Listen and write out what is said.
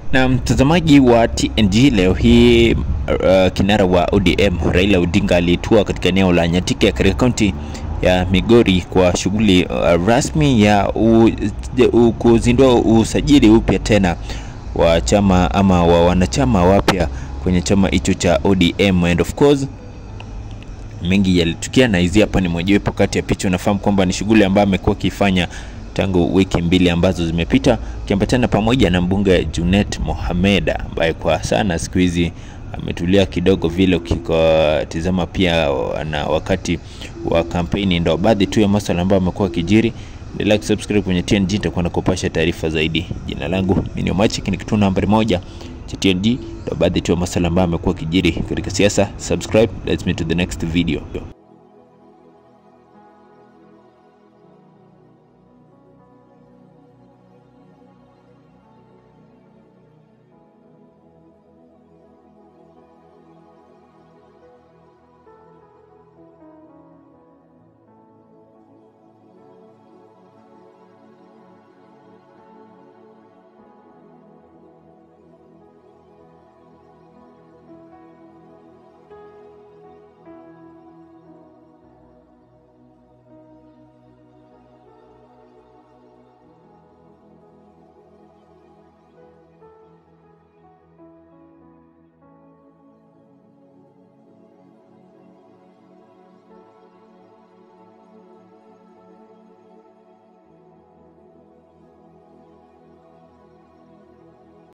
Na mtazamaji wa TNG, leo hii uh, kinara wa ODM Raila Odinga alitua katika eneo la Nyatike katika kaunti ya Migori kwa shughuli uh, rasmi ya u, u, kuzindua usajili upya tena wa chama ama wa wanachama wapya kwenye chama hicho cha ODM and of course mengi yalitukia, na hizi hapa ni mojawapo kati ya picha. Unafahamu kwamba ni shughuli ambayo amekuwa akifanya tangu wiki mbili ambazo zimepita, akiambatana pamoja na mbunge Junet Mohamed ambaye kwa sana siku hizi ametulia kidogo vile, ukitizama pia na wakati wa kampeni. Ndo baadhi tu ya masuala ambayo amekuwa akijiri. Endelea kusubscribe kwenye TNG, nitakuwa nakupasha taarifa zaidi. Jina langu mimi ni Omachik, ni kituo nambari moja cha TNG. Ndo baadhi tu ya masuala ambayo amekuwa akijiri katika siasa. Subscribe, let's meet to the next video.